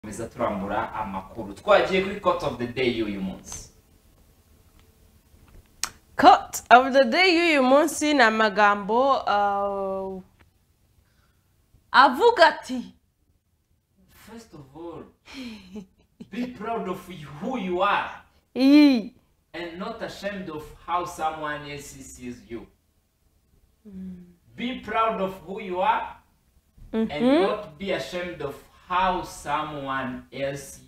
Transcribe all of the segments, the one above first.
dukomeza turambura amakuru twagiye kuri court of the day y'uyu munsi Cut of the day y'uyu munsi ni amagambo uh, avuga ati first of all be proud of you- who you are iyi and not ashamed of how someone else sees you. Be proud of who you are and not be ashamed of how someone else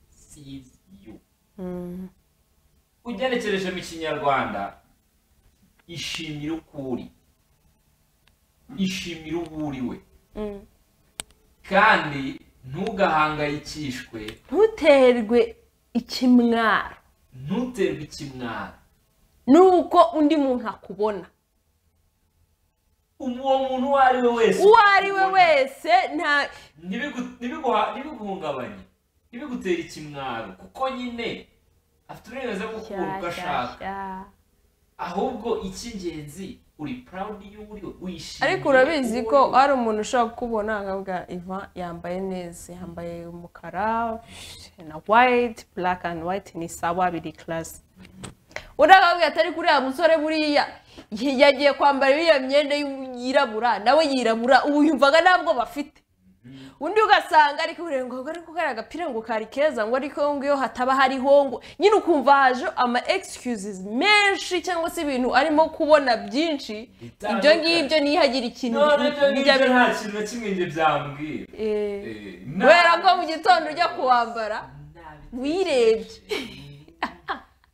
sees you. ugenekereje mu kinyarwanda ishimire uko uri ishimire uwo uriwe Mm. kandi ntugahangayikishwe ntuterwe ikimwaro ntuterwe ikimwara nuko undi muntu akubona uwo muntu uwo ari we wese uwo ari we wese nta ntibigu- ntibiguha- ntibiguhungabanye ntibigutere ikimwaro kuko nyine afite uburenganzira bwo kubura uko ashaka Shyashyashya. ahubwo icy'ingenzi uri proud y'uri wishimye ariko urabizi ko hari umuntu ushobora kukubona akavuga iva yambaye neza yambaye umukara na white black and white ni sawa biri class undi akakubwira atari kuri ya musore buriya y- yagiye kwambara iriya myenda y'u- yirabura nawe yirabura ubu yumvaga ntabwo bafite undi ugasanga ariko urenga ngo ariko kariya agapira ngo kari keza ngo ariko ngo iyo hataba hariho ngo nyine ukumva haje ama excuses menshi cyangwa se ibintu arimo kubona byinshi ibyo ngibyo ntihagira ikintu none ibyo bijya ngibyo biba nta kintu na kimwe njye byambwira Eh, Eh, kubera nta- ko mu gitondo ujya kuwambara nta- wirebye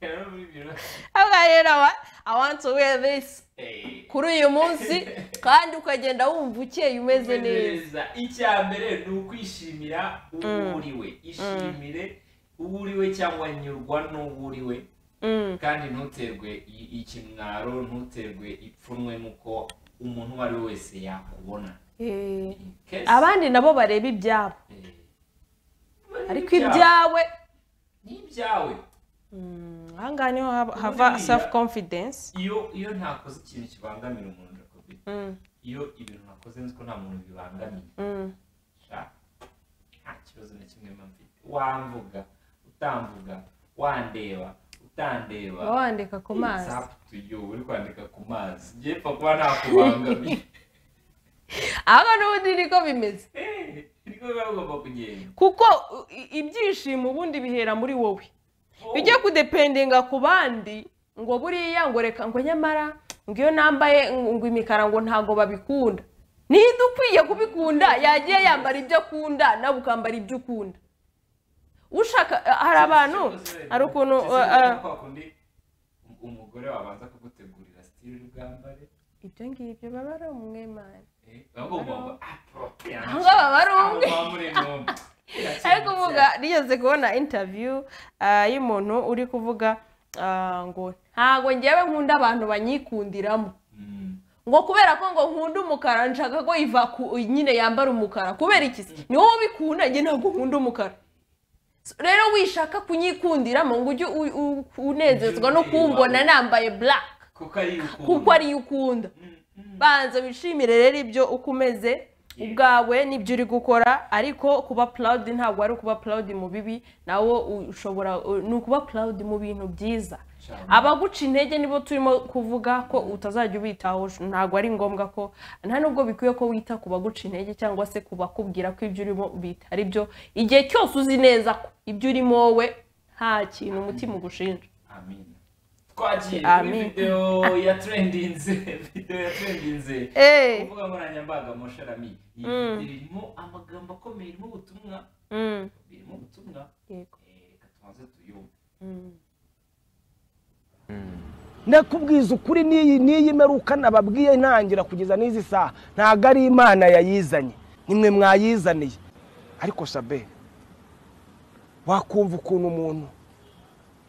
rero muri biro aha rero aba i want to wear this Eh, kuri uyu munsi kandi ukagenda wumva ukeye umeze umeze neza neza icya mbere ni ukwishimira uwo uriwe ishimire uwo uriwe cyangwa nyurwa n'uwo uriwe Mm, kandi ntuterwe i- ikimwaro ntuterwe ipfunwe n'uko umuntu uwo ari we wese yakubona eh. Kes- abandi nabo bareba ibyabo eh, ariko ni ibyawe ni ibyawe Mm, aha ngaha niho haba- hava buriya- self confidence iyo iyo ntakoze ikintu kibangamira umuntu Jacobi, iyo ibintu nakoze nzi ko nta muntu bibangamiye sha, nta kibazo na kimwe mba mfite wamvuga utamvuga wandeba utandeba uba wandika ku mazi it's up to you uri kwandika ku mazi yepfa kuba ntakubangamiye aha n'ubundi niko bimeze Eh, niko biba bigomba kugenda kuko uh, i- ibyishimo ubundi bihera muri wowe ujye kudependinga ku bandi ngo buriya ngo reka ngo nyamara ngo iyo nambaye ngo imikara ngo ntabwo babikunda niba ukwiye kubikunda yagiye yambara ibyo akunda nawe ukambara ibyo ukunda ushaka hari abantu hari ukuntu Ese uh, uh, ni kwa kundi um- umugore wabanza kugutegurira sitiri ubwambare ibyo ngibyo baba ari umwemari eh, ahubwo ugomba aporopriya Aho ngaho baba ari umwe. ariko uvuga umwe rigeze kubona interview ah, y'umuntu uri kuvuga ah, ngo ntabwo ngewe nkunda abantu banyikundiramo ngo kubera ko ngo nkunda umukara nshaka ko iva ku nyine yambara umukara kubera iki se ni wowe ubikunda njye ntabwo nkunda umukara So, rero wishaka kunyikundiramo ngo ujye u- u- unezezwa no kumbona nambaye black kuko ari ukunda. kuko ariyo ukunda Mm, banza wishimire rero ibyo uko umeze ubwawe n'ibyo uri gukora ariko kuba purawudi ntabwo ari ukuba purawudi mu bibi nawo ushobora ni ukuba purawudi mu bintu byiza Cyane. abaguca intege nibo turimo kuvuga ko utazajya ubitaho ntabwo ari ngombwa ko nta nubwo bikwiye ko wita ku baguca intege cyangwa se ku bakubwira ko ibyo urimo bitari byo igihe cyose uzi neza ko ibyo urimo wowe nta kintu umutima ugushinja Amina. twagiye kuri Amin. videwo ya trendinze videwo ya trendinze Eh. kuvuga nkoranyambaga moshirami iyi video irimo amagambo akomeye irimo ubutumwa Mm, birimo ubutumwa yego. Eh, reka tubanze tuyumve ndakubwiza ukuri n'iyi n'iyi meruka nababwiye ntangira kugeza n'izi saha ntabwo ari imana yayizanye nimwe mwayizaniye ariko shabe wakumva ukuntu umuntu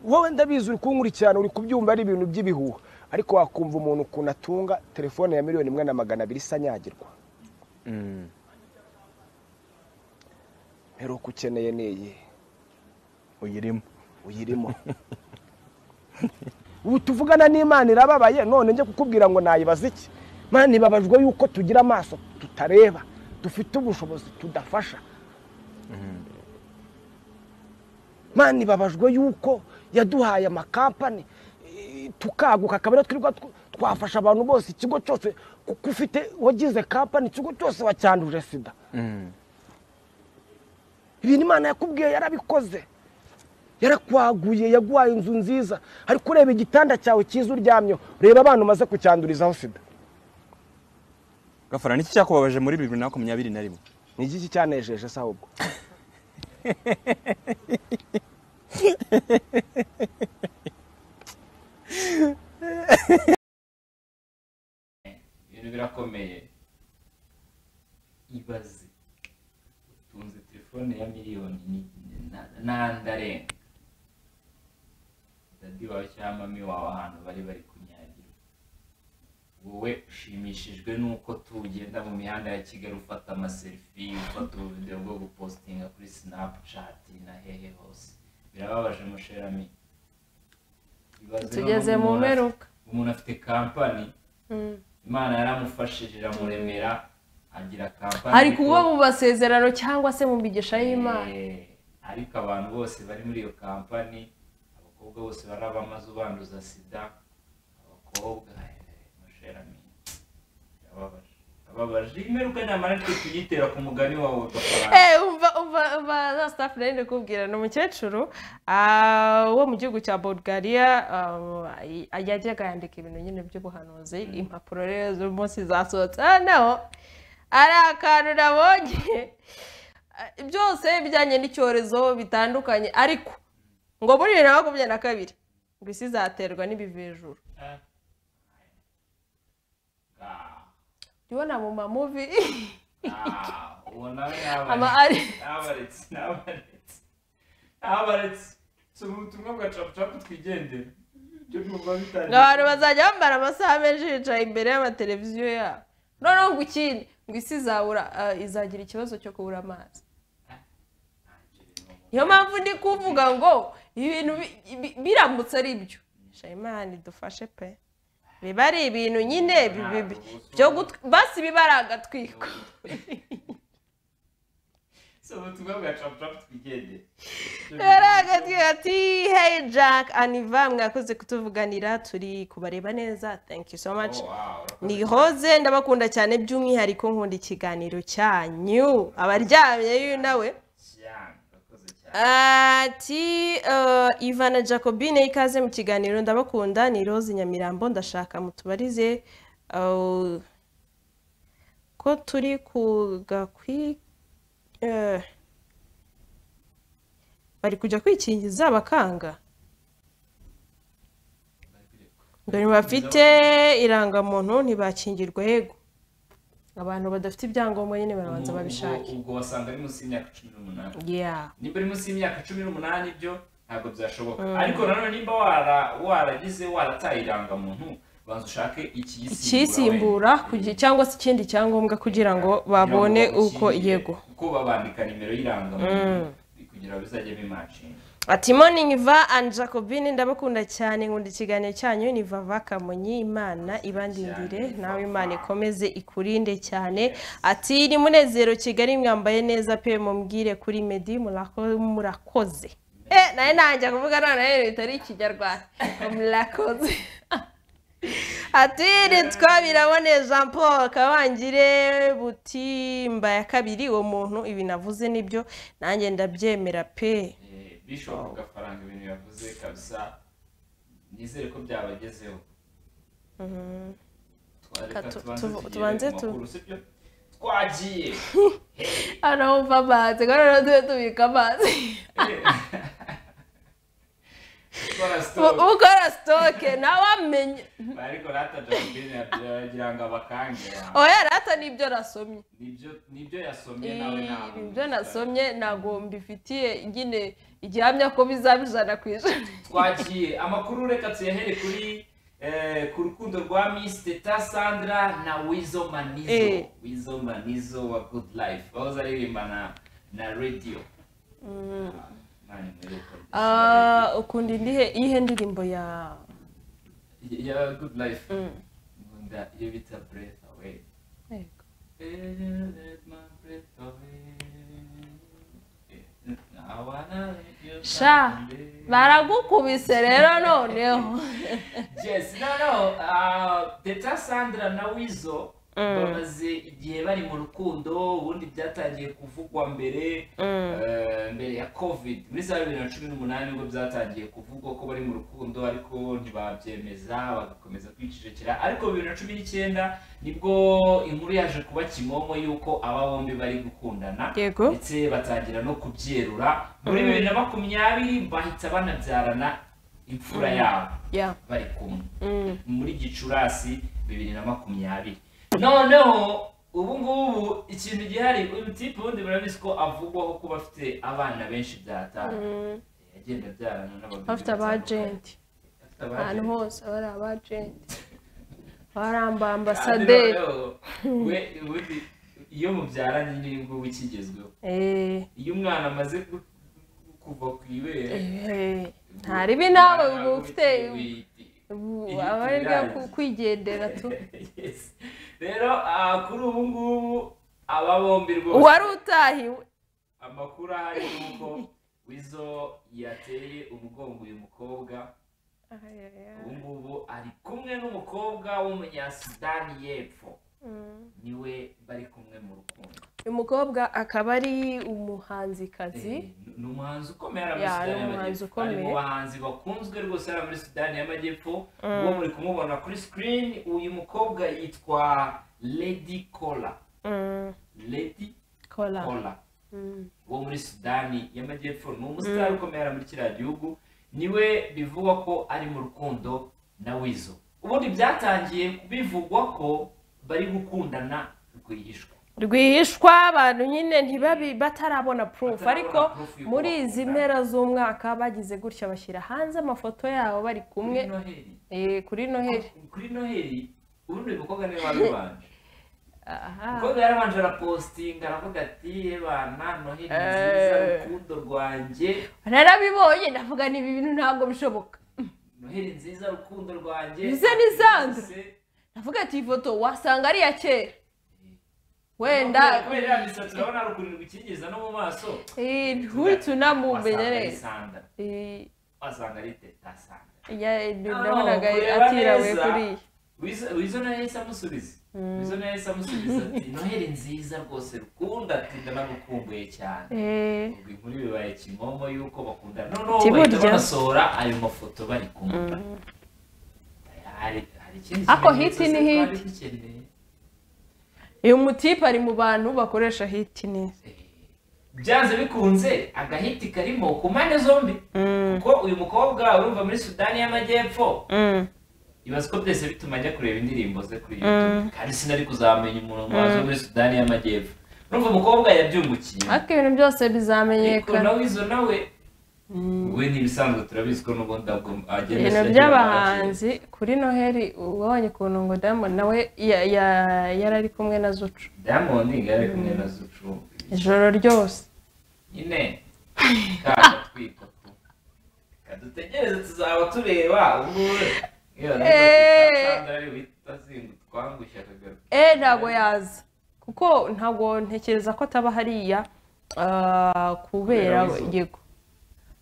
wowe ndabizi uri kunkurikirana uri kubyumva ari ibintu by'ibihuha ariko wakumva umuntu ukuntu atunga telefone ya miliyoni imwe na magana abiri isa nyagirwa meruka ukeneye n'iyi uyirimo uyirimo ubu tuvugana n'imana irababaye none njye kukubwira ngo nayibaza iki mana ibabajwe yuko tugira amaso tutareba dufite ubushobozi tudafasha mani ibabajwe yuko yaduhaye amakampani eh, tukaguka akaba ariyo twirirwa tw- twafasha abantu bose ikigo cyose kuko ufite wagize kampani ikigo cyose wacyanduje sida ibintu imana yakubwiye yarabikoze yarakwaguye yaguhaye inzu nziza ariko ureba igitanda cyawe cyiza uryamyeho reba abantu umaze kucyandurizaho sida gafara niki cyakubabaje muri bibiri na makumyabiri na rimwe ni igiki cyanejeje se ahubwo ibintu birakomeye ibaze utunze telefone ya miliyoni ni- na- n'andarenga dadi wawe cyangwa mami wawe ahantu bari bari kunyagira wowe ushimishijwe n'uko tugenda mu mihanda ya kigali ufata amaserifi ufata ubuvidewo bwo gupositinga kuri sinapucati na hehe hose birababaje musherami Ibaze noneho tugeze mu umuntu afite- mperuka umuntu afite kampani imana yaramufashije iramuremera agira kampani hari kuba mu masezerano cyangwa se mu migisha y'imana Eh, ariko abantu bose bari muri iyo kampani abakobwa bose bari abamaze ubanduza sida abakobwa eh, musherami birababaje birababaje imperuka nyamara twe tuyitera ku mugani wawe gafaranga Eh, umva umva umva za staff nari ndikubwira ni umukecuru ah, wo mu gihugu cya bulgaria ah, y- yajyaga yandika ibintu nyine by'ubuhanuzi impapuro rero z'uyu munsi zasohotse hano ari akantu nabonye Ah, byose bijyanye n'icyorezo bitandukanye ariko ngo muri bibiri na makumyabiri na kabiri ngo isi izaterwa n'ibivejuru Ah. Ah. jya ubona mu mamuvi Ah, uwo nawe yabaretse. aba ari Nabaretse, nabaretse. Nabaretse. Si ubutumwa bwa capucapu twigendera. Ibyo byumva bitangiye. abantu bazajya bambara amasaha menshi bicaye imbere y'amateleviziyo yabo noneho ngo ikindi ngo isi izabura eh, izagira ikibazo cyo kubura amazi niyo mpamvu ndi kuvuga ngo ibintu bi- bi- biramutse ari byo shayimani dufashe pe biba ari ibintu nyine bi- bi- bi- byo gutwi- basi biba ari agatwiko Si ubutumwa bwa capucapu twigendera. Ibyo yari byumva- agatwi ati hey jack aniva mwakoze kutuvuganira turi kubareba neza thank you so much Oh, wow, urakoze. ni hoze ndabakunda cyane by'umwihariko nkunda ikiganiro cyanyu abaryamye y'uyu nawe Cyane, urakoze cyane. ati eh, ivana jacobine ikaze mu kiganiro ndabakunda ni rose nyamirambo ndashaka mutubarize eh, ko turi ku gakwi eh, bari kujya kwikingiza abakanga ngo ntibafite irangamuntu ntibakingirwa yego abantu badafite ibyangombwa nyine barabanza Ubwo- babishake ubwo- ubwo wasanga ari munsi y'imyaka cumi n'umunani yeah nimba uri munsi y'imyaka cumi n'umunani byo ntabwo byashoboka ariko nanone nimba wara- waragize warataye irangamuntu banza ushake icyisimbura ikiyisimbura wenda. kugi- cyangwa se ikindi cyangombwa kugira ngo babone kugira ngo uko bakingire, yego kuko babandika nimero y'irangamuntu kugira ngo bizajye bimacinga ati morning va and jacobine ndabakunda cyane nkunda ikiganiro cyanyu ni vava kamonyi imana ibandindire nawe imana ikomeze ikurinde cyane ati ni munezero kigali mwambaye neza pe mumbwire kuri medi murako- murakoze eh nawe nanjye kuvuga none rero bitari ikinyarwanda ngo murakoze ati nitwa birabone jean paul kabangire butimba ya kabiri uwo muntu ibi navuze nibyo nanjye ndabyemera pe Eh, bishop gafaranga ibintu yavuze kabisa nizere ko byabagezeho twareka Reka tu- tubanze tuvu- tugere tubanze ku tu- makuru, si byo? twagiye hano wumva amazi ngo noneho tube tubika amazi gukora U- sitopu ukora sitoke nawe amenye ariko rata jacobine yagira ngo abakangera oya rata nibyo nasomye nibyo nibyo yasomye nawe ntabwo Ibi- ibyo nasomye ntabwo mbifitiye nyine igihamya ko bizaba ijana ku ijana twagiye amakuru reka tuyahere kuri eh, ku rukundo rwa miss teta sandra na wizo manizo Eh. wizo manizo wa good life wahoze aririmba na na radio Ah, Imana imwibuke. Ah, ukunda indihe iyihe ndirimbo ya ya good life Mm. nkunda iyo bita breath away Yego. Let my breath away. I wanna let you sha baragukubise rero noneho Yes, no, no. Uh, Teta Sandra na Weasel bamaze igihe bari mu rukundo ubundi byatangiye kuvugwa mbere eh, mbere ya covid muri za bibiri na cumi n'umunani nibwo byatangiye kuvugwa ko bari mu rukundo ariko ntibabyemeza bagakomeza kwicecekera ariko bibiri na cumi n'icyenda nibwo inkuru yaje kuba kimomo y'uko aba bombi bari gukundana Yego. ndetse batangira no kubyerura muri bibiri na makumyabiri bahita banabyarana imfura yabo Yeah. bari kumwe muri gicurasi bibiri na makumyabiri noneho ubu ngubu ikintu gihari uyu tipe ubundi murabizi ko avugwaho kuba afite abana benshi byatanu yagenda abyarana n'abagore bafite aba agenti afite ahantu abajenti hose bari aba agenti baramba ambasaderi we ubundi iyo mubyaranye n'iyi ngubu ikigezweho Eh, iyo umwana amaze gu- kuva ku ibere eh, ntaribi nawe uba ufite wihiti- ubu Iyo aba aribyo tubirangiza. kwigendera tu Yes. rero ah, kuri ubu ngubu aba bombi rwose uwari utahiwe amakuru ahari ni uko wizo yateye umugongo uyu mukobwa ubu ngubu ari kumwe n'umukobwa w'umunyasudani y'epfo niwe bari kumwe mu rukundo uyu mukobwa akaba ari umuhanzikazi Eh, ni umuhanzi ukomeye ari Ya, muri ni sudani umuhanzi y'amajyepfo ari mu ukomeye. bahanzi bakunzwe rwose hariya muri sudani y'amajyepfo uwo muri kumubona kuri screen uyu mukobwa yitwa lady cola Mm, lady kola cola wo muri sudani y'amajyepfo ni umusitari ukomeye hariya muri kiriya gihugu niwe bivugwa ko ari mu rukundo na wizo ubundi byatangiye bivugwa ko bari gukundana rwihishwa rwihishwa abantu nyine ntibabi batarabona proof Batarabona ariko proof y'uko muri bakundana. izi mpera z'umwaka bagize gutya bashyira hanze amafoto yabo bari kumwe kuri noheli Eh, kuri noheli kuri noheli ubundi uyu mukobwa niwe wabibanje aha umukobwa yarabanje arapostinga aravuga ati ebana noheli ni nziza Eh. rukundo rwanjye narabibonye ndavuga ni ibi bintu ntabwo bishoboka noheli nziza rukundo rwanjye Ize ni Sandra. Ese- ndavuga ati iyi foto wasanga ari iya kera wenda Kubera- kubera iriya misatsi urabona hari ukuntu ibikingiza no mu maso Eh, nturi tunamumenye wasanga ari neza Sandra. Eh, wasanga ari teta Sandra. ya- ndabonaga nabonaga atirawe kuri iyi wizo wizo nayo yahise amusubiza wizo nayo yahise amusubiza ati noheli nziza rwose rukunda ati ndanagukumbuye cyane Eh, ubwo inkuru bibaye kimomo y'uko bakundana noneho Ati bahita burya. banasohora ayo mafoto bari kumwe hari hari ikindi Ako kimenyetso hiti ni se twari hiti. dukeneye? uyu mutipe ari mu bantu bakoresha hiti neza byanze bikunze agahiti karimo ku mpande zombi kuko uyu mukobwa urumva muri sudani y'amajyepfo ibaza ko byose bituma ajya kureba indirimbo ze kuri youtube kandi sinari kuzamenya umuntu wazo muri sudani y'amajyepfo urumva umukobwa yabyungukiye ariko ibintu byose ariko bizamenyekana nawe izo nawe we n'ibisanzwe turabizi ko n'ubundi ntabwo agenda ibintu ashyira by'abahanzi kuri noheli ubonye ukuntu ngo diamond nawe ya- ya- yari ari kumwe na zucu diamond yari kumwe na zucu ijoro ryose nyine karatwika tu kadutegereze tuzaba tureba ubure iyo Eh. sandari wita zingu twangusha akagaruka eh ntabwo yaza kuko ntabwo ntekereza ko ataba hariya ah, kubera Kubera Weasel. yego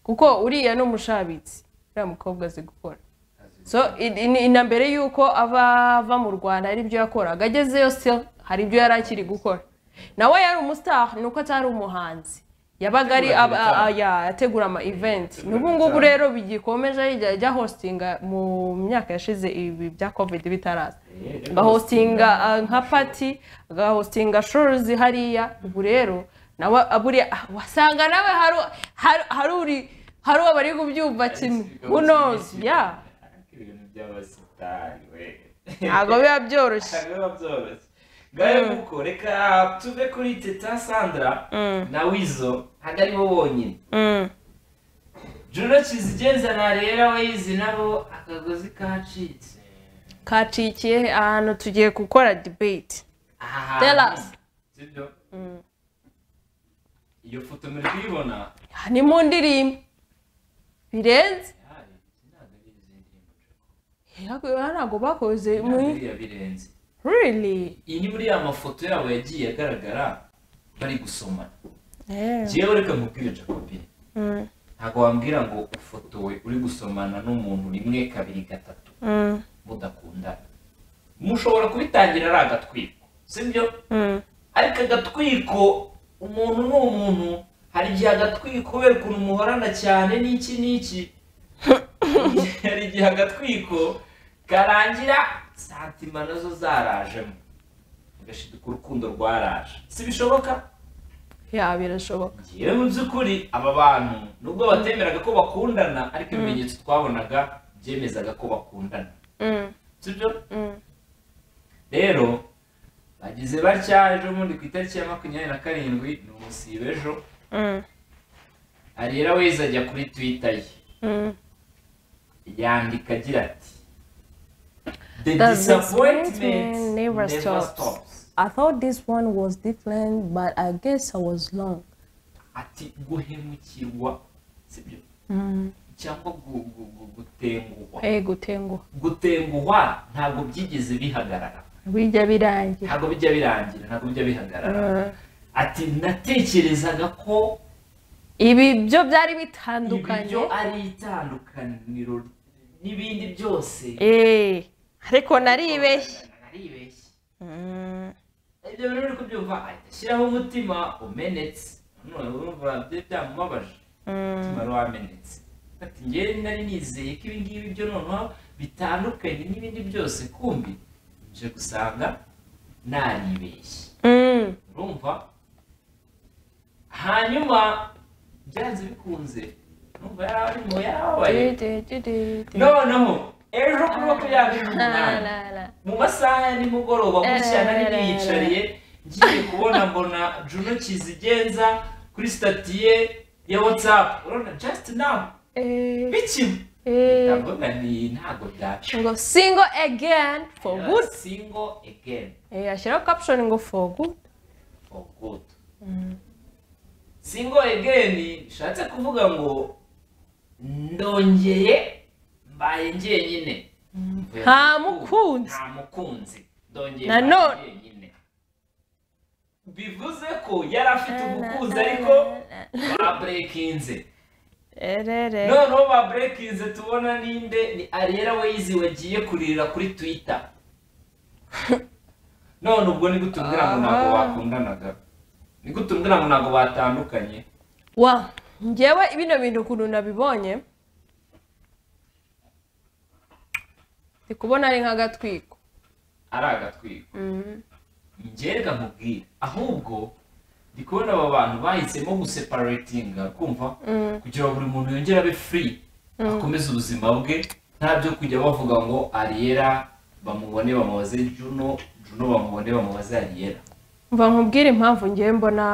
kuko uriya ni umushabitsi uriya mukobwa azi gukora so i- i- na mbere y'uko ava ava mu rwanda hari ibyo yakoraga agezeyo still hari ibyo yari akiri gukora nawe yari umustar ni uko atari umuhanzi yabaga ari Ategura aba- ibitaramo. ya ategura ama event Ategura n'ubu ngubu ibitaramo. rero bigikomeje ajya ajya hostinga mu myaka yashize ibi bya covid bitaraza agahostinga ah, nka pati agahostinga shoruzi hariya ubu rero nawe buriya ah, wasanga nawe hari hari- hari uri hari uwo bari kubyumva kimwe unozi ya ibintu by'abasitari we ntabwo biba byoroshye ntabwo biba byoroshye ngayo nguko reka tuve kuri teta sandra na wizo ntabwo ari bo bonyine Mm. joro kizigenza ntarera we yizi nabo akagozi kacitse kacikiye ahantu tugiye gukora debate aha Tell hantu. us. sibyo iyo foto muri kuyibona ni mu ndirimbo birenze hari ntabwo ari izindi ndirimbo Hano ntabwo bakoze ntabwo muri iriya birenze really iyi ni muri ya mafoto yabo yagiye agaragara bari gusomana Eh. ngewe reka nkubwire jacobine Mm. nta ntabwo wambwira ngo ufotowe uri gusomana n'umuntu rimwe kabiri gatatu mudakundana mushobora kubitangira ari agatwiko sibyo ariko agatwiko umuntu ni umuntu hari igihe agatwiko kubera ukuntu muhorana cyane n'iki n'iki hari igihe agatwiko karangira santima nazo zarajemo ugashidika urukundo rwaraje si bishoboka ya birashoboka yewe mu by'ukuri aba bantu nubwo batemeraga ko bakundana ariko ibimenyetso twabonaga byemezaga ko bakundana sibyo rero bagize batya ejo bundi ku itariki ya makumyabiri na karindwi ni umusiba ejo ariera weza ajya kuri twita ye yandika agira ati the disappointment never stops I thought this one was different, but I guess I was wrong. ati guhemukirwa sibyo cyangwa gu- gu- gu- gutenguhwa eh gutenguha gutenguhwa ntabwo byigeze bihagarara bijya birangira ntabwo bijya birangira ntabwo bijya bihagarara ati natekerezaga ko ibi byo byari ibiryo bitandukanye ari itandukaniro n'ibindi byose eh ariko naribeshye naribeshye ibyo bintu uri kubyumva ahita ashyiraho umutima umenetse none urumva byo byamubabaje umutima wari wamenetse ati njyewe nari nizeye ko ibi ngibi byo noneho bitandukanye n'ibindi byose kumbi nje gusanga naribeshye Mm. urumva hanyuma byanze bikunze urumva yari arimo yarababaye noneho ejo kuri makumyabiri n'umunani Na, na. mu masaha ya nimugoroba gutya nari niyicariye ngiye kubona mbona juno kizigenza kuri sitati ye ya watsapu urabona just now Eh, bikimwe eh. ndavuga nti ntabwo byaca ngo single again for good single again eh ashyiraho caption ngo for good for good single again bishatse kuvuga ngo ndongeye mbaye njyenyine Mvuye Nta mu rukundo, mukunzi. nta mukunzi ndongeye Na mbaye none. njyenyine bivuze ko yari afite umukunzi ariko baburekinze erere noneho baburekinze tubona ninde ni ariera weyizi wagiye kurira kuri twita none ubwo ni gute umbwira ngo ntabwo bakundanaga ni gute umbwira ngo ntabwo batandukanye wa njyewe bino bintu ukuntu nabibonye ndi kubona ari nk'agatwiko ari agatwiko njyereka nkubwire ahubwo ndi kubona aba bantu bahisemo guseparatinga kumva kugira ngo buri muntu yongere abe free akomeze ubuzima bwe nta byo kujya bavuga ngo ariyera bamubone bamubaze juno juno bamubone bamubaze ariyera mva nkubwire impamvu ngewe mbona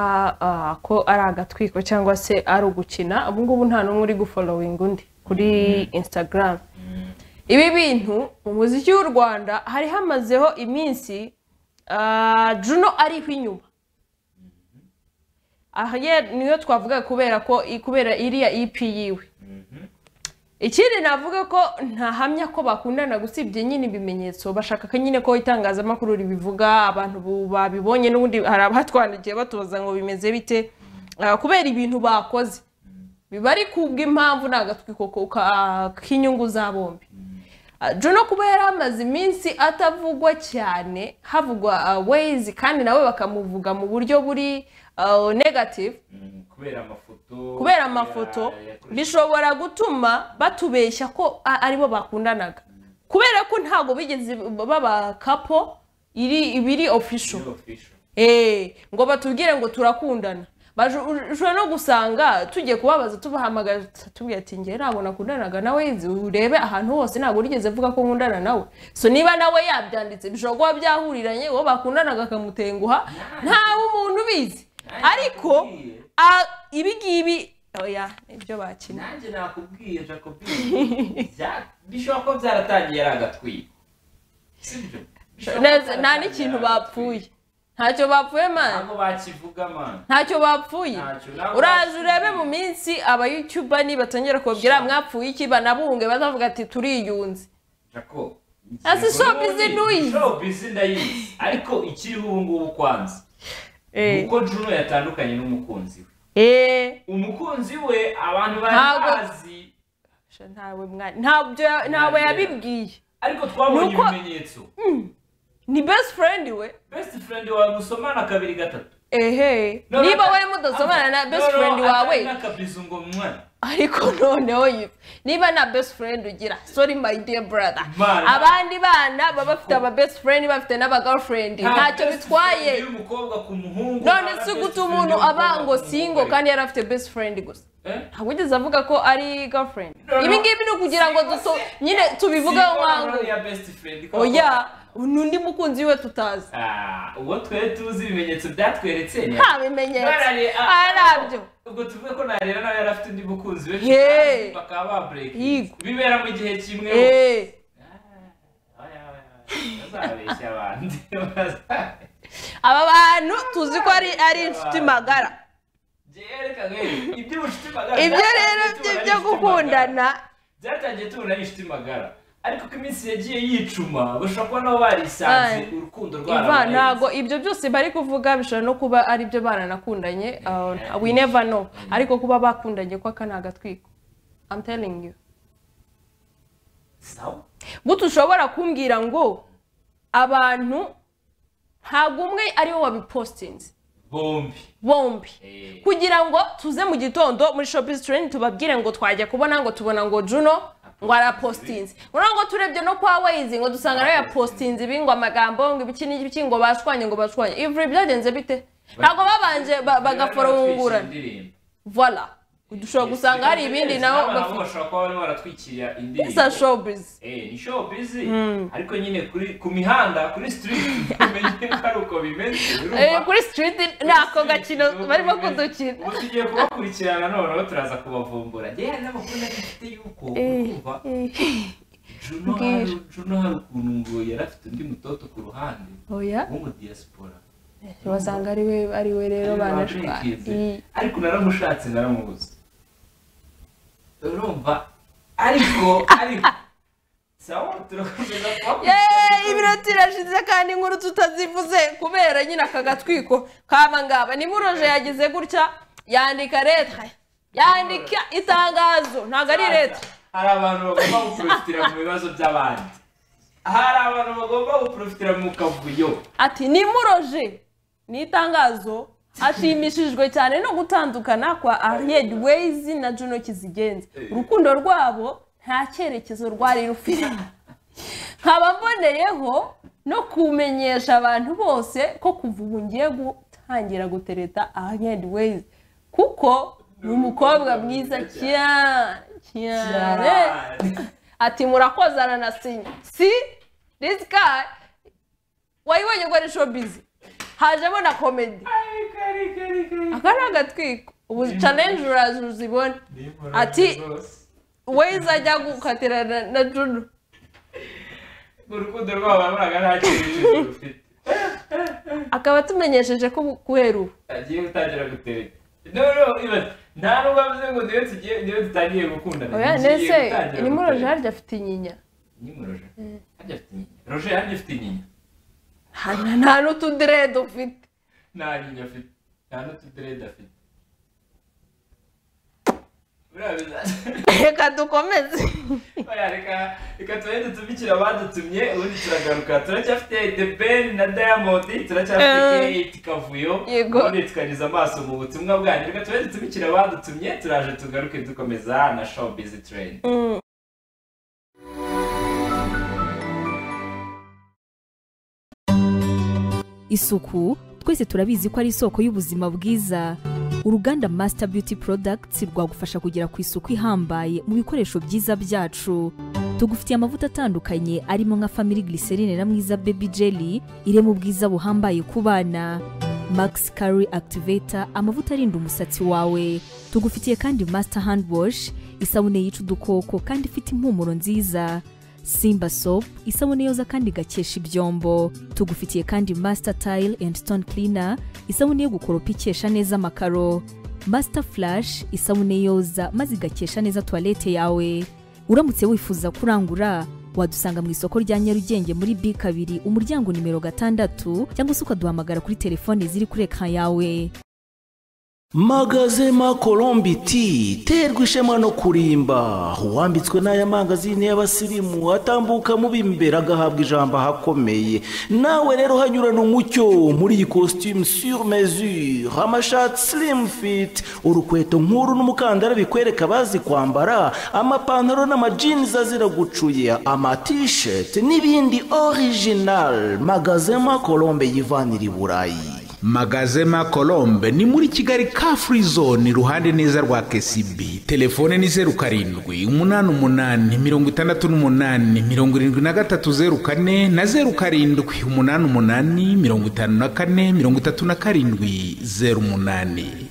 ah, ko ari agatwiko cyangwa se ari ugukina ubu ngubu nta n'umwe uri gufolowinga undi kuri instagram ibi bintu mu muziki w'u rwanda hari hamazeho iminsi ah, juno ariho inyuma aha ye- niyo twavuga kubera ko kubera iriya ep yiwe ikindi navuga ko ntahamya ko bakundana gusibye nyine ibimenyetso bashaka ko nyine ko itangazamakuru ribivuga abantu bu- babibonye n'ubundi hari abatwandikiye batubaza ngo bimeze bite Ah, kubera ibintu bakoze biba ari kubw'impamvu ni agatwiko ko- ka- k'inyungu za bombi Ah, Juno kuba yari amaze iminsi atavugwa cyane havugwa wayizi kandi nawe bakamuvuga mu buryo buri ah, negative Mm, kubera amafoto kubera amafoto bishobora gutuma batubeshya ko a- aribo bakundanaga kubera ko ntabwo bigeze baba kapo iri ibiri official Eh, ngo batubwire ngo turakundana bashobora no gusanga tugiye kubabaza tubahamagara tubwira ati njye ntabwo nakundanaga nawe nzi urebe ahantu hose ntabwo nigeze avuga ko nkundana nawe so niba nawe yabyanditse bishobora kuba byahuriranye uwo bakundanaga akamutenguha ntawe umuntu ubizi ariko a- ibi ngibi oya nibyo bakina nanjye nakubwiye jacobine bya- bishobora kuba byaratangiye ari agatwiko sibyo Bishobora kuba Neza- nta byaratangiye n'ikintu ari bapfuye agatwiko. ntacyo bapfuye mani ntabwo bakivuga mani ntacyo bapfuye Ntacyo, ntabwo uraza bapfuye. urebe mu minsi abayutuba nibatangira kubabwira mwapfuye iki banabunge bazavuga ati turiyunze jacob Ese ingingo shop is n'ubundi- noise. shop is ndayizi ariko ikiriho ubu ngubu kwanza nuko juno yatandukanye n'umukunzi we eee umukunzi we abantu bari Ntabwo- bazi ntawe mwana ntabyo ntabwo yabibwiye ariko twabonye Nuko- ibimenyetso ni best friend we best friend wawe musomana kabiri gatatu ehe No, no, niba ata- we mudasomana na ata- best no, no, friend ata- wawe n'akabizu ngo mwana ariko noneho yifu niba nta best friend ugira sorry my dear brother Mana. abandi bana baba bafite aba best friend bafite n'aba girlfriend ntacyo best bitwaye friend y'umukobwa ku muhungu none nta si best guta friend umuntu y'umukobwa ku aba ngo muhungu singo ariko. kandi yari afite best friend gusa Eh? ntabwo ugeze avuga ko ari girlfriend No, no. ibi ngibi ni ukugira ngo Single duto se- nyine tubivugeho Single nkangu na ya best friend ko- oya n'undi mukunzi we tutazi Ah, uwo twari tuzi ibimenyetso byatweretse ni- nta bimenyetso Barare- ah, arabyo ubwo tuvuge ko narera nawe yari afite undi mukunzi we Yee. bakaba ba break Yigo. bibera mu gihe kimwe Eh. Oya, oya, oya. bazabeshya abandi Baza- aba bantu tuzi ko ari ari inshuti magara Njyewe reka we, iby'ubucuti magara ibyo rero byatangiye tubona ari inshuti byo magara. gukundana byatangiye tubona ari inshuti magara ariko ko iminsi yagiye yicuma bashobora kuba nabo barisanze Ay. urukundo iva rwarabaye ntago ibyo byose bari kuvuga bishobora no kuba ari byo baranakundanye uh, we never know ariko kuba bakundanye ko aka ni agatwiko I'm telling you Sawa. butu ushobora kumbwira ngo abantu ntabwo umwe ariwe wabipostinze bombi bombi Eh. kugira ngo tuze mu gitondo muri shopping train tubabwire ngo twajya kubona ngo tubona ngo juno ngo arapostinze urabona ngo turebye no kwa wayizi ngo dusanga nawe yapostinze ibi ngo amagambo ngo ibiki n'ibiki ngo bashwanye ngo bashwanye ivuri byagenze bite ntabwo babanje Baratwikira ba- bagaforungurana indirimbo. voila dushobora Yes, gusanga hari because ibindi yes, nabo n'aba nabo bafite bashobora kuba barimo baratwikira indirimbo isa showbiz Eh, ni showbiz ariko nyine kuri ku mihanda kuri street tumenye ko ari uko bimeze urumva? Eh, kuri street ni ako gakino Ubu barimo tugiye- kudukina ubu tugiye kubakurikirana noneho turaza kubavumbura njyewe hari n'amakuru afite yuko urumva Juno hari Mbwira. Juno hari ukuntu ngo yari afite undi mutoto ku ruhande oya wo mu diaspora basanga ari we ari we rero banashwanye Bakize. ariko naramushatse naramubuze urumva ariko ariko sawa turakomeza kubakurikirana. yeee ibiro turashize kandi inkuru tutazivuze kubera nyine aka gatwiko kabangaba nimuroje yagize gutya yandika leta yandika itangazo ntabwo ari leta hari abantu bagomba guprofitira mu bibazo by'abandi hari abantu bagomba guprofitira mu kavuyo ati nimuroje ni itangazo ashimishijwe cyane no gutandukana kwa ariyedi weyizi na juno kizigenza urukundo rwabo nta cyerekezo rwari rufite nkaba mboneyeho no kumenyesha abantu bose ko kuva ubu ngiye gutangira gutereta ahandi wayizi kuko ni umukobwa mwiza cyane cyane ati murakozana na sinya si this guy wayibonye ko ari showbizi hajemo na komedi aka ni agatwiko ubu challenge uraza uzibone Ati- wayizi ajya gukatirana na juno urukundo rwabo baravuga nta cyerekezo rufite akaba atumenyesheje ko ubu guhera ubu agiye gutangira gutereta no no ibaze nta nubwo avuze ngo niyo tugiye niyo dutangiye gukundana oya tugiye ndetse gutangira ni muri gutereta. roje harya afite inyinya ni muri roje harya afite inyinya roje harya afite inyinya nta nta n'utudirede ufite nta nyinya afite nta n'utuderede afite urabizi reka dukomeze Oya, reka reka tubahe dutumikira abadutumye ubundi turagaruka turacyafite the ben na diamond turacyafite Eh. kate kavuyo Yego. ubundi tukanyuza amaso mu butumwa bwanyu reka tubahe dutumikira abadutumye turaje tugaruke dukomeza na show busy train isuku twese turabizi ko ari isoko y'ubuzima bwiza uruganda masita beauty products rwagufasha kugera ku isuku ihambaye mu bikoresho byiza byacu tugufitiye amavuta atandukanye arimo nka family glycerine na mwiza baby jelly irema ubwiza buhambaye ku bana max curry activator amavuta arinda umusatsi wawe tugufitiye kandi master hand wash isabune yica udukoko kandi ifite impumuro nziza Simba Soap isabune yoza kandi igakesha ibyombo tugufitiye kandi Master Tile and Stone Cleaner isabune yo gukoropa ikesha neza amakaro Master Flash isabune yoza maze igakesha neza toilette yawe uramutse wifuza kurangura wadusanga mu isoko rya Nyarugenge muri B kabiri umuryango nimero gatandatu cyangwa se ukaduhamagara kuri telefone ziri kuri ekran yawe magazema colombi ti terwa ishema no kurimba uwambitswe n'aya mangazini y'abasirimu atambuka mu b'imbere agahabwa ijambo ahakomeye nawe rero hanyurana umucyo muri iyi costume sur mesure amashati slim fit urukweto nkuru n'umukandara bikwereka abazi kwambara amapantaro n'amajinzi azira gucuya amatisheti n'ibindi original magazema colombe yivanira i burayi magazema colombe ni muri kigali ka free zone iruhande neza rwa kcb telefone ni zeru karindwi umunani umunani mirongo itandatu n'umunani mirongo irindwi na gatatu zeru kane na zeru karindwi umunani umunani mirongo itanu na kane mirongo itatu na karindwi zeru umunani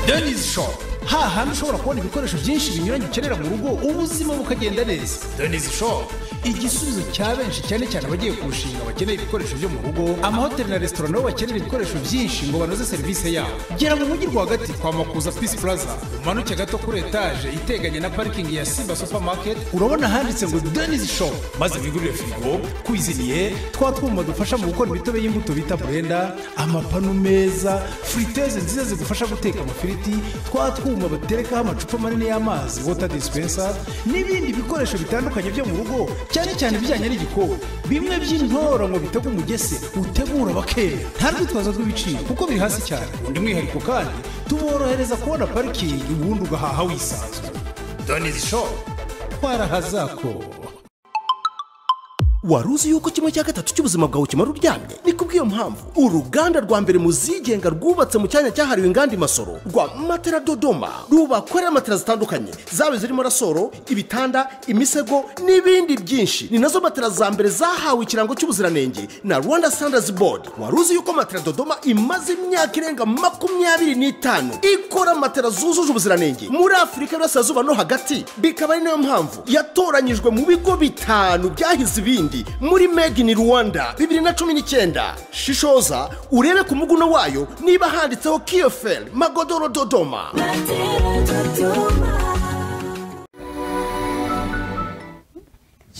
Dennis Shop hahandi ushobora kubona ibikoresho byinshi binyuranye ukenera mu rugo ubuzima bukagenda neza Dennis Shop igisubizo cya benshi cyane cyane abagiye kurushinga bakeneye ibikoresho byo mu rugo amahoteli na resitora nabo bakenera ibikoresho byinshi ngo banoze serivisi yabo gera mu mujyi rwagati kwa makuza Peace Plaza umanuke gato kuri etaje iteganye na parikingi ya Simba Supermarket urabona handitse ngo Dennis Shop maze wigurire firigo kwiziniye twa twuma dufasha mu gukora imitobe y'imbuto bita burenda amapanu meza friteze nziza zigufasha guteka amafiriti twa twuma baterekaho amacupa manini y'amazi water dispenser n'ibindi bikoresho bitandukanye byo mu rugo cyane cyane ibijyanye n'igikoni bimwe by'intoro ngo bitege umugese utegura bakera nta rwitwazo rw'ibiciro kuko biri hasi cyane undi mwihariko kandi tuborohereza kubona parikingi ubundi ugahaha wisanzuye donizi shopu twarahazakora wari uzi yuko kimwe cya gatatu cy'ubuzima bwawe kimara uryamye ni kubw'iyo mpamvu uruganda rwa mbere mu zigenga rwubatse mu cyanya cyahariwe inganda imasoro rwa matera dodoma rubakorera matera zitandukanye zaba zirimo rasoro ibitanda imisego n'ibindi byinshi ni nazo matera za mbere zahawe ikirango cy'ubuziranenge na rwanda standards board wari uzi yuko matera dodoma imaze imyaka irenga makumyabiri n'itanu ikora matera zujuje ubuziranenge muri afurika y'uburasirazuba no hagati bikaba ari nayo mpamvu yatoranyijwe mu bigo bitanu byahize ibindi ibindi muri made in rwanda bibiri na cumi n'icyenda shishoza urebe ku muguno wayo niba handitseho kiyoferi magodoro dodoma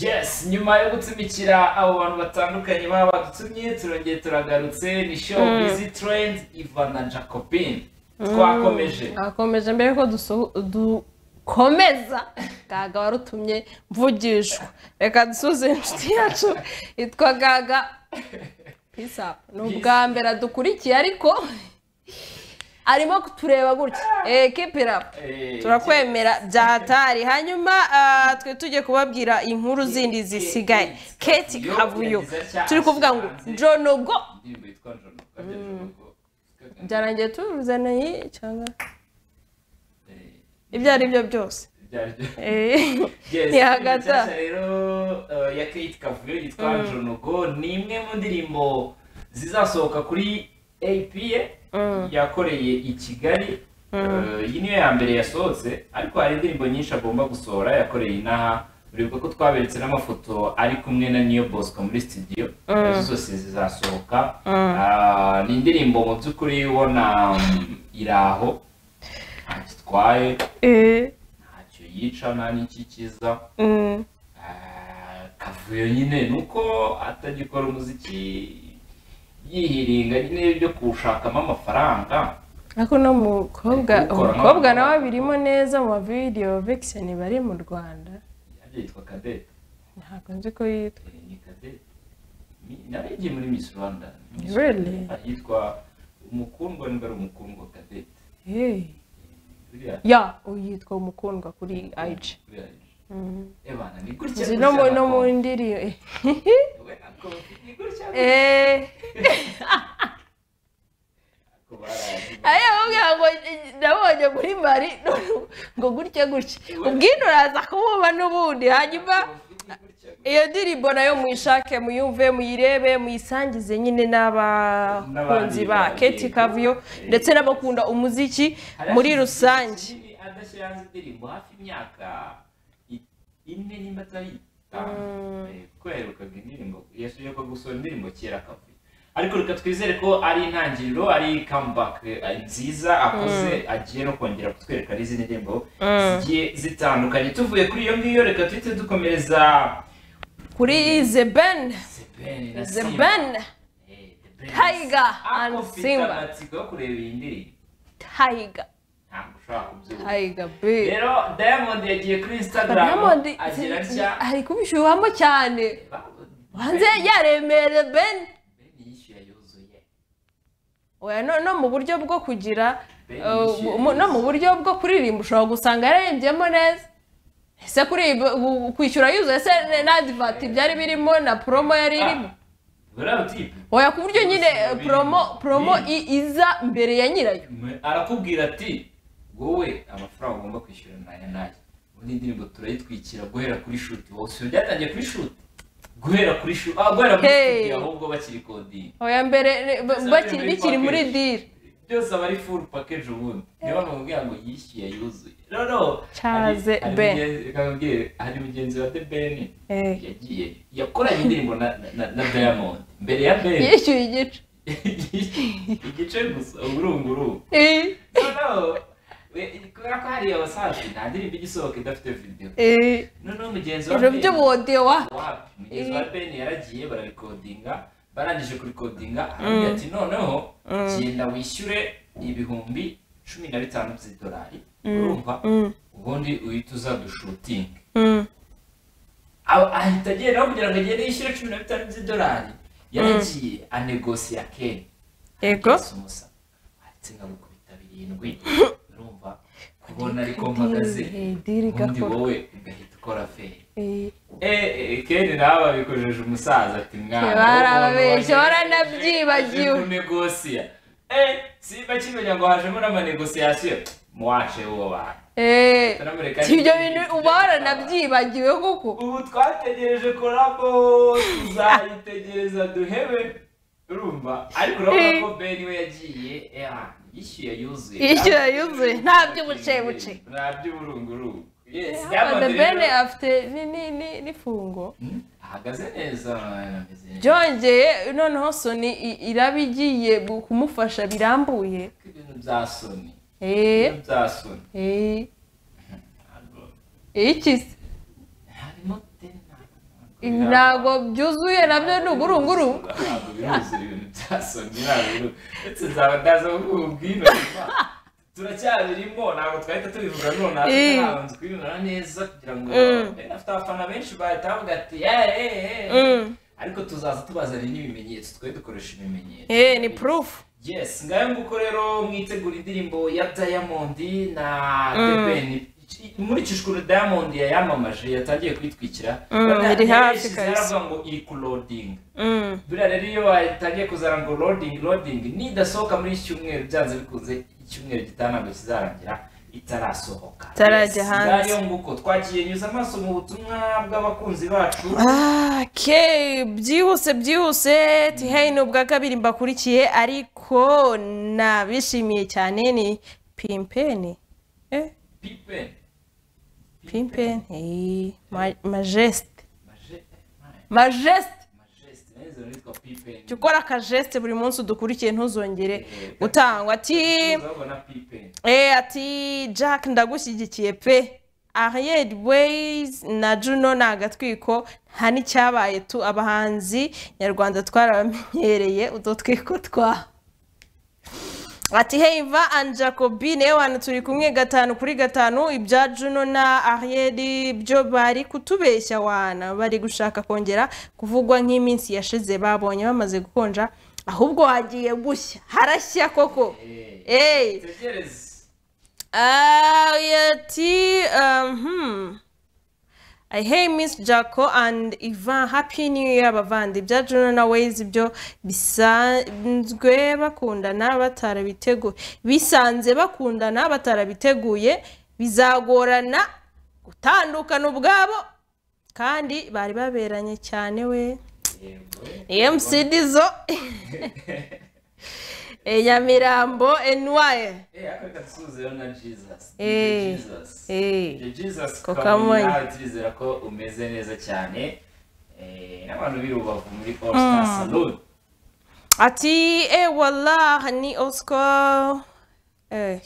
yes nyuma yo gutumikira abo bantu batandukanye baba badutumye turongeye turagarutse ni show busy trend ivan na jacobin twakomeje akomeje mbere ko dusoho- dukomeza gaga warutumye mvugishwa reka dusuze inshuti yacu yitwa gaga pisa ni ubwa mbere adukurikiye ariko arimo kutureba gutya ekipira Eh, turakwemera bya hatari hanyuma ah, twe tujye kubabwira inkuru zindi zisigaye keti kavuyo turi kuvuga ngo njonobwo indirimbo yitwa njono kabya njono byarangiye tubivuze nayi cyangwa ibyo ari byo byose Eh, yes ni indirimbo hagati aho. nshyashya rero eh, ya kate kavuyo yitwa njonogo ni imwe mu ndirimbo zizasohoka kuri apiye yakoreye i kigali Eh, iyi niyo ya mbere yasohotse ariko hari indirimbo nyinshi agomba gusohora yakoreye inaha uribuka ko twaberetse n'amafoto ari kumwe na niyo bosco muri studio nazo zose zizasohoka Ah, ni indirimbo mu by'ukuri ubona mm, iri aho ntacyo itwaye eh, ntacyo yica nta n'ikikiza mm, Ah, kavuyo nyine ni uko atagikora umuziki yihiringa nyine byo kuwushakamo amafaranga ariko no mukobwa Ukora umukobwa nk'aho- nawe birimo neza mu mavidiyo vekiseni bari mu rwanda yajya yitwa kadete ntabwo nzi ko yitwa Eh, ni kadete Mi- nari igiye muri miss rwanda Miss Really? Rwanda. Ah, yitwa umukundwa niba ari umukundwa kadete Hey. buriya ya uyitwa umukundwa kuri ayiji buriya ebana ni gutya nzi no mu gutya no mu nakubona. ndirimbo We nako, ni gutya eh nakubona. aya bamubwira ngo nabonye muri mari none ngo gutya gutya ubwino uraza kumwumva n'ubundi hanyuma iyo ndirimbo nayo muyishake muyumve muyirebe muyisangize nyine n'abakunzi ba N'abandi, keti yego. kavuyo ndetse n'abakunda umuziki muri rusange adashyira hanze indirimbo hafi imyaka i- ine nimba atari itanu Eh, kuko yaherukaga indirimbo yashoboye gusohora indirimbo kera akavuyo ariko reka twizere ko ari intangiriro ari comeback eh, nziza akoze agiye no kongera kutwereka n'izindi ndirimbo zigiye zitandukanye tuvuye kuri iyo ngiyo reka tuhite dukomereza kuri zeben The Ben na Simba. zeben Eh, The Tiger and ariko mfite Simba. amatsiko yo kureba iyi ndirimbo tayiga ntabwo ushobora kubyumva tayiga be rero diamond yagiye kuri instagram diamond agira atya ari kubishyuhamo cyane hanze yaremere ben Ben yishyuye yuzuye oya no, no mu buryo bwo kugira Ben uh, yishyuye mu- no mu buryo bwo kuririmba ushobora gusanga yaririmbyemo neza ese kuri bu- kwishyura yuzuye se na adivati byari birimo na promo yari irimo buriya utipe oya ku buryo nyine eh, Birimo. promo promo Birimo. i- iza mbere ya nyirayo arakubwira ati wowe amafaranga ugomba kwishyura naya naya ubundi indirimbo turayitwikira guhera kuri shuti wowe si byatangiye kuri shuti guhera kuri shuti ah guhera muri Hey. studio ahubwo bakiri kodingi oya mbere ne- ba- Iza bakiri- mbere muri bikiri muri package. diri byose aba ari furu pakeje ubundi niyo mpamvu mubwira ngo yishyuye yuzuye no no Caze Hari- hari Ben. mugenzi- reka nkubwire, hari mugenzi wa de beni Eh. yagiye yakoranye indirimbo na na- na diamond mbere ya beni yishyuye igice igice gusa urunguru Eh, noneho we- kubera ko hariya wasanzwe nta ndirimbo igisohoka idafite video eh, noneho mugenzi wa ibyo Ben- by'ubudiyo wa wapi mugenzi wa ben yaragiye bararikodinga barangije kurikodinga arabwira ati noneho genda wishyure ibihumbi cumi na bitanu by'idolari urumva ubundi uhita uza dushutinge Aba- ahita agenda aho kugira ngo agende yishyure cumi na bitanu by'idolari yaragiye anegosiya keni Yego. umusa ndetse nkagukubita birindwi urumva kubona ariko mpagaze diri ubundi gakorwa. wowe ugahita ukora feri Eh. Eh, kera nawe babikojeje umusaza ati mwana barababeshya baranabyibagiwe kunegosiya eh simba kimenya ngo hajemo n'amanegosiyasiyo muwace uwo bantu Eh, Turamureka si ibyo ni- bintu ibyo uba bitaba. waranabyibagiwe kuko ubu twategereje korabo tuzayitegereza duhebe urumva ariko urabona ko beni we yagiye eh, ah, yishyuye yuzuye Yishyuye yuzuye, nta by'ubucebuce. nta by'uburungurungu yes The Diamond Ben rero afite ni- ni- ni- n'ifungo ahagaze neza ameze neza byongeye noneho soni i- iraba igiye bu- kumufasha birambuye ibintu bya soni Eh, ibintu bya soni eh, iki se harimo teni Ibi ntabwo byuzuye nabyo ni uburunguru ntabwo biruzuye ibintu bya soni ntabwo biru- ndetse nzaba ndaza kububwira turacyabirimo ntabwo twahita tubivuga none Eh. ntabwo kubibona neza kugira ngo bene afite abafana benshi bahita bavuga ati "Eh, eh, eh." ariko tuzaza tubazane n'ibimenyetso twe dukoresha ibimenyetso Eh, ni proof yes ngayo nguko rero mwitegura indirimbo ya diamond na debeni nkurikije ukuntu diamond yayamamaje yatangiye kwitwikira Buriya iri hafi yarayishyize kabisa. yaravuga ngo iri ku loading buriya rero iyo batangiye kuzana ngo loading loading nidasohoka muri iki cyumweru byanze bikunze icyumweru gitaha ntabwo kizarangira itarasohoka Itarajya Yes, hanze. ngayo nguko twagiye nyuza amaso mu butumwa bw'abakunzi bacu ke byihuse byihuse tiheyi ni ubwa kabiri mbakurikiye ariko nabishimiye cyane ni pimpeni eh pipen pimpeni majesite Maje- Maje- majesite Majeste, neza nitwa pipen jya ukora akajesite buri munsi udukurikiye ntuzongere gutangwa ati urabona pipen eh ati jack ndagushyigikiye pe ariyeri weyizi na juno ni agatwiko nta n'icyabaye tu abahanzi nyarwanda twarabamenyereye utu twiko twa ati heiva and jacobi niwe wantu turi kumwe gatanu kuri gatanu ibya juno na ariyeri byo bari kutubeshya wana bari gushaka kongera kuvugwa nk'iminsi yashize babonye bamaze gukonja ahubwo hagiye gushya harashya koko eee tegereze Ah, yati, um, hmm. I hey Miss Jaco and Ivan Happy New Year bavandi bya Juno na Waze byo bisanzwe bakundana batarabiteguye bisanze bakundana batarabiteguye bizagorana gutandukana ubwabo kandi bari baberanye cyane we MC Dizzo Eh, Nyamirambo NY Eh, ariko reka dusubizeyo na Jesus. Eh. Ni Jesus. Eh. Ni Jesus Ko Kamwe, kamwe. nawe turizera ko umeze neza cyane Eh, n'abantu b'i rubavu muri all star salon ati ewala ni oscar eh,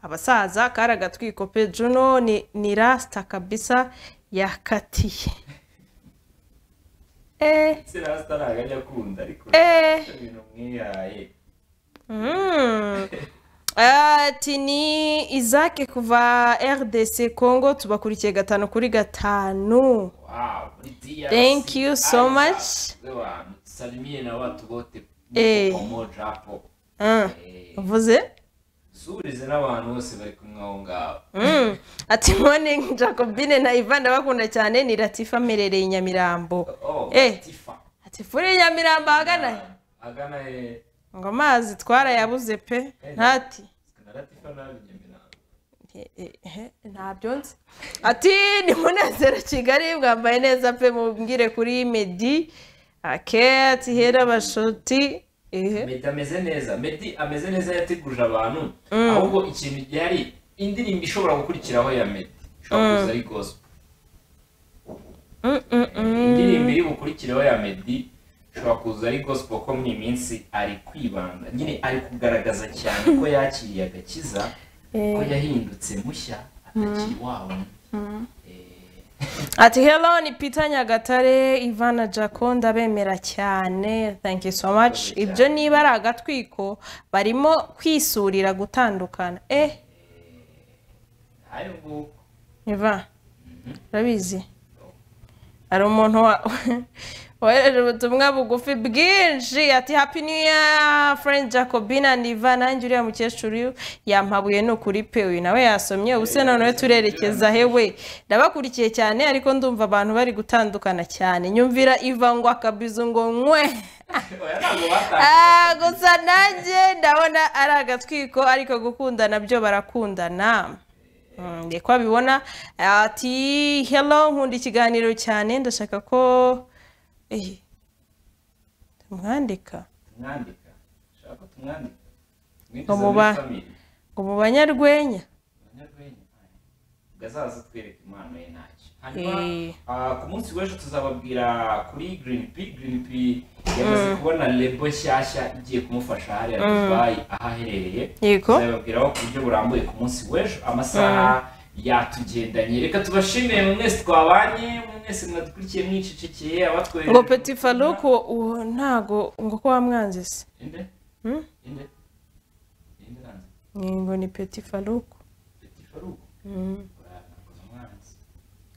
abasaza kari agatwiko pe juno ni, ni rasita kabisa yakatiye eh se rasita ntabwo ajya akunda ariko Eh. ibintu mwihaye Mm. ati ni izake kuva rdc congo tubakurikiye gatanu kuri gatanu wow muri DRC, Thank you so Isaac, much. wewe, tusalimie na watu wote Eh. mko pamoja hapo Ah, Eh, uvuze surize n'abantu bose bari kumwe aho ngaho Mm. ati morning jacobine na ivan ndabakunda cyane ni latifa amerereye i nyamirambo oh Eh. tifa ati furi i nyamirambo ahagana he agana he ngo amazi twarayabuze pe ntati na latifa nabi nyamirambo Eh, eh, eh, ntabyo nzi ati ni munezero kigali mwambaye neza pe mubwire kuri medi ake ati hera bashoti ehe Meddy ameze neza Meddy ameze neza yateguje abantu ahubwo ikintu yari indirimbo ishobora gukurikiraho ya Meddy ishobora kuza ari gospel indirimbo iri bukurikiraho ya Meddy ishobora kuza ari gospel ko muri iyi minsi ari kwibanda nyine ari kugaragaza cyane ko yakiriye agakiza ko yahindutse mushya atakiri wa wundi Eh, ati hello ni peter nyagatare ivana jaco ndabemera cyane thank you so much ibyo niba ari agatwiko barimo kwisurira gutandukana eh ayo nguko Iva urabizi hari umuntu wa- wohereje ubutumwa bugufi bwinshi ati happy new year friend jacobina niva nanjye uriya mukecuru yampabuye ni ukuri pe uyu nawe yasomye ubu se noneho turerekeza hewe ndabakurikiye cyane ariko ndumva abantu bari gutandukana cyane nyumvira iva ngo akabizu ngo nkwe oya ntabwo batanga Ah, gusa nanjye ndabona ari agatwiko ariko gukundana byo barakundana Mm, ni ko abibona ati hello nkunda ikiganiro cyane ndashaka ko Eh, ndamwandika tumwandika ushaka ko tumwandika Ngo muba- ngo mu banyarwenya Abanyarwenya, aye. gazaza twereke impano ye ntacyo hanyuma Eh. ah, ku munsi w'ejo tuzababwira kuri green p green p yamaze kubona lebo nshyashya igiye kumufasha hariya dubayi aho aherereye Yego. tuzababwiraho ku buryo burambuye ku munsi w'ejo amasaha yatugendanye reka tubashimire mu mwese twabanye mu mwese mwadukurikiye mwicecekeye abatwereka ngo peti faruku uwo ntago ngo ko wamwanze se inde Hmm? inde inde ranze Ni ngo ni peti faruku peti faruku Oya, nakoze umwanzi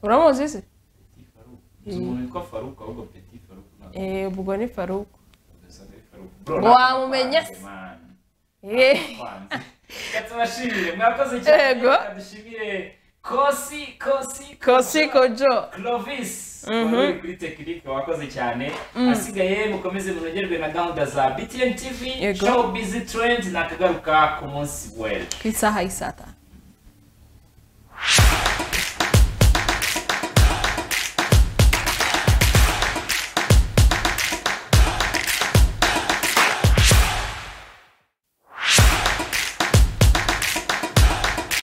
uramuzi se Petit Farouk. Nzi umuntu witwa Farouk ahubwo Petit Farouk ntabwo Eh, ubwo ni faruku bisa ari Farouk. Bro, Ngo wamumenya nakwanze, se? man. Eh. Nakwanze. Reka tubashimire mwakoze cyane Yego. reka dushimire kosi kosi kosi kojo clovis wari uri kuri tekinike wakoze cyane asigaye mukomeze munogerwe na gahunda za btn tv Yego. show busy trend nakagaruka ku munsi wera ku isaha y'isatanu